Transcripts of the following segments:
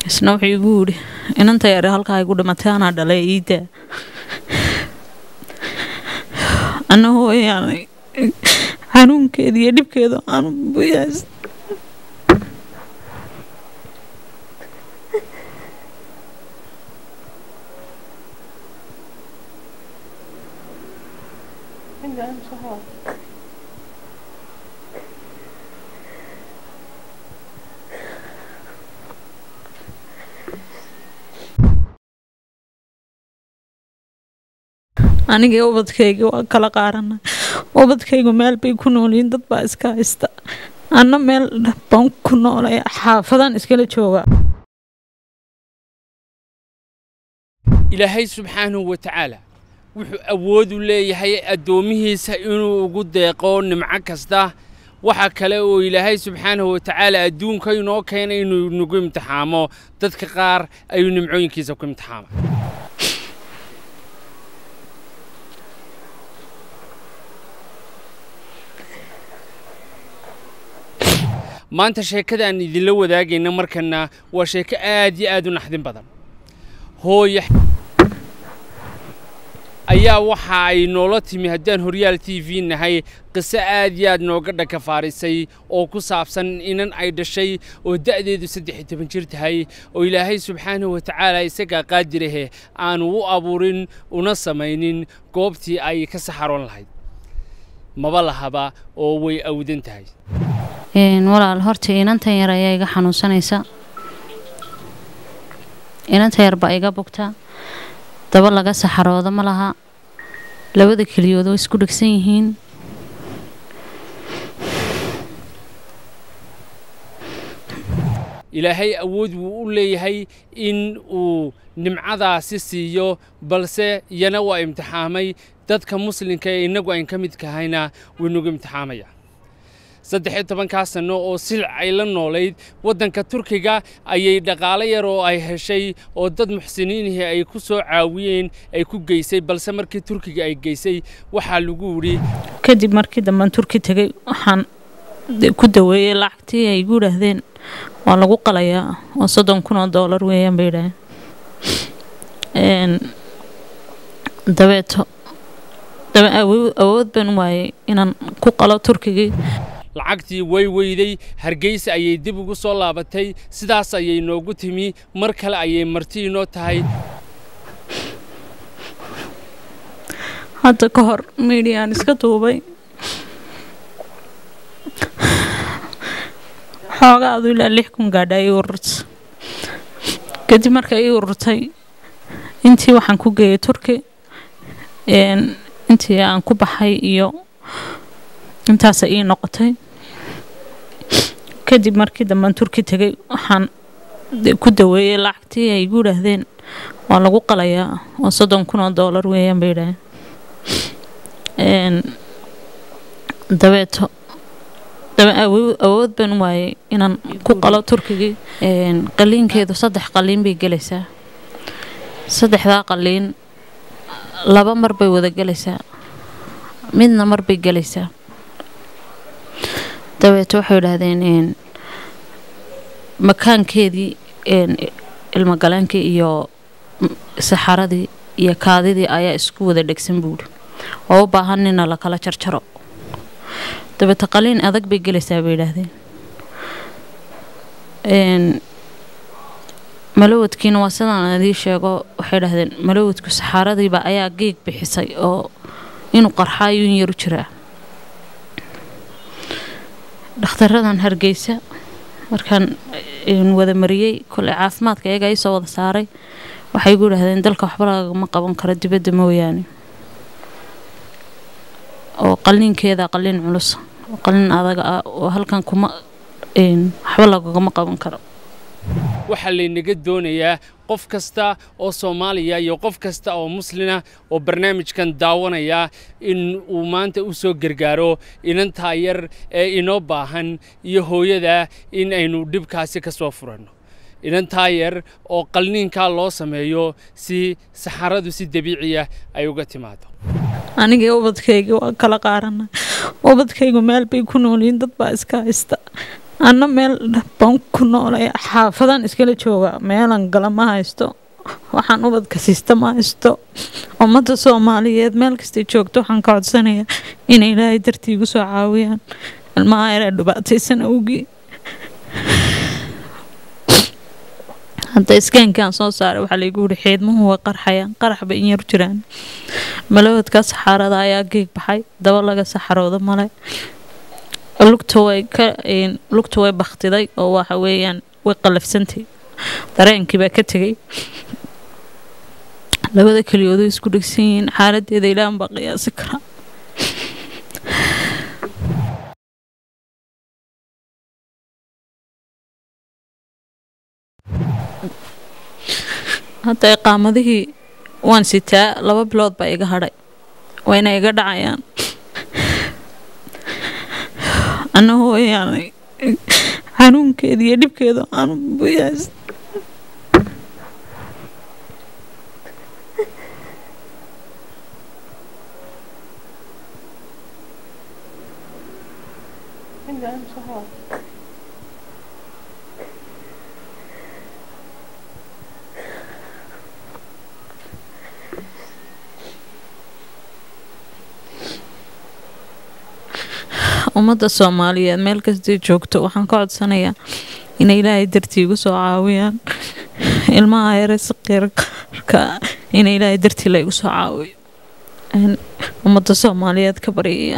isna wuxuu igu yidhi inanta yare halkaa igu dhimatay anaa dhalay iidaa anna hooyaanay xanuunkeeda iyo dhibkeeda aanu buyaas aniga ubadkayga waa kala qaarana ubadkaygu meel bay ku noolyihiin dad baa iska haysta anna meel baan ku noolay xaafadaan iskala joogaa ilaahay subxaanahu wa tacaala wuxuu awood u leeyahay addoomihiisa inuu ugu deeqo nimco kasta waxa kale oo ilaahay subxaanahu wa tacaala adduunka inoo keenay inuu nagu imtixaamo dadka qaar ayuu nimcooyinkiisa ku imtixaama maanta sheekada aan idinla wadaagayna markana waa sheeko aad iyo aad u naxdin badan hooyo ayaa waxa ay noola timi haddaan horyaal t v nahay qiso aad iyo aad nooga dhakafaarisay oo ku saabsan inan ay dhashay oo da'deedu saddex iyo toban jir tahay oo ilaahay subxaanahu wa tacaala isagaa qaadirahe aanu u abuurin una samaynin goobtii ay ka saxaroon lahayd maba lahaba oo way awdan tahay walaal horta inantan yar ayaa iga xanuunsanaysa inanta yar baa iga bugta daba laga saxarooda ma laha labada keliyood oo isku dhegsan yihiin ilaahay awood wuu u leeyahay in uu nimcadaasi siiyo balse iyana waa imtixaamay dadka muslimka ee innagu ayn ka mid kahayna wuu nagu imtixaamaya saddex iyo tobankaa sanno oo silc ay la noolayd waddanka turkiga ayay dhaqaalo yar oo ay heshay oo dad muxsiniinihii ay ku soo caawiyeen ay ku geysay balse markii turkiga ay geysay waxaa lagu yidhi kadib markii dambaan turki tegay waxaan ku daweeyey lacagtii ay igu yidhaahdeen waa lagu qalayaa oo soddon kun oo doolar weeyaan bay yidhaaheen dabeeto dabe awood baan u waayay inaan ku qalo turkigii lacagtii way weyday hargeysa ayay dib ugu soo laabatay sidaas ayay noogu timi mar kale ayay marti inoo tahay hadda ka hor miidiyaan iska duubay xoogaadu ilaa lix kun gaadha ii ururta kadib marka ii ururtay intii waxaan ku geeyay turki intii aan ku baxay iyo intaasa ii noqotay kadib markii dambaan turki tegay waxaan ku daweeyey lacagtii ay igu yidhaahdeen waa lagu qalayaa oo soddon kun oo doolar weeyaan bay yidhaaheen dabeeto dabe awood baan u waayay inaan ku qalo turkigii qaliinkeedu saddex qaliin bay gelaysaa saddexdaa qaliin laba mar bay wada gelaysaa midna mar bay gelaysaa dabeeto waxay idhaahdeen makaankeedii ilmogaleenkii iyo saxaradii iyo kaadidii ayaa isku wada dhegsan buuri oo u baahan nina lakala jarjaro dabeeto qaliin adag bay gelaysaa bay idhaahdeen malawadkiina waa sidaan idii sheego waxay idhahdeen malawadku saxaradiiba ayaa geeg bixisay oo inuu qarxaayuun yaru jiraa dhakhtaradan hargeysa markaan wada mariyey koley caafimaadka iyaga ii soo wada saaray waxay igu yidhahdeen dalka waxba lagama qaban karo dibadda mooyaane oo qaliinkeeda qaliin culus oo qaliin adaga ah oo halkan kuma waxba lagagama qaban karo waxaa laynaga doonayaa qof kasta oo soomaaliya iyo qof kasta oo muslina oo barnaamijkan daawanaya in uu maanta u soo gargaaro inantaa yar ee inoo baahan iyo hooyada in aynu dhibkaasi ka soo furanno inantaa yar oo qalniinkaa loo sameeyo si saxaradu si dabiiciya ay uga timaado aniga ubadkayga waa kala qaarana ubadkaygu meel bay ku noolyihiin dad baa iska haysta anna meel baan ku noolay xaafadaan iskala joogaa meelan gala ma haysto waxaan ubadka siista ma haysto ummadda soomaaliyeed meel kastay joogto waxaan ka codsanayaa inay ilaahay dartii igu soo caawiyaan ilmaha yaree dhibaataysan awgii hadda iskaankaan soo saaray waxaa laygu yidhi xiidmuhu way qarxayaan qarax bay in yar jiraan malawadka saxaarada ayaa geeg baxay daba laga saxarooda male lugta way ka lugta way baktiday oo waxa weeyaan way qalafsantay dareenkii baa ka tegay labada keliyoodu isku dhegsan yihiin xaaladeeda ilaahan baa qiyaasi karaa hadda iqaamadihii waan sitaa laba bilood baa iga hadhay wayna iga dhacayaan ana hooyaanay xanuunkeeda iyo dhibkeeda aanu buyaas ummadda soomaaliyeed meel kastay joogto waxaan ka codsanayaa inay ilaahay dartii igu soo caawiyaan ilmaha yare saqiirka ina ilaahay dartii la igu soo caawiyo ummadda soomaaliyeed ka baryaya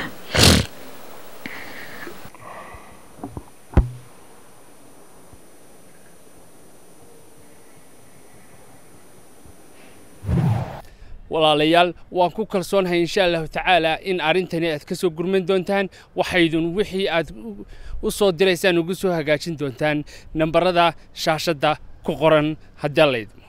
walaalayaal waan ku kalsoonahay insha allahu tacaala in arrintani aad ka soo gurman doontaan waxaydun wixii aad u soo diraysaan ugu soo hagaajin doontaan nambarada shaashadda ku qoran haddii layd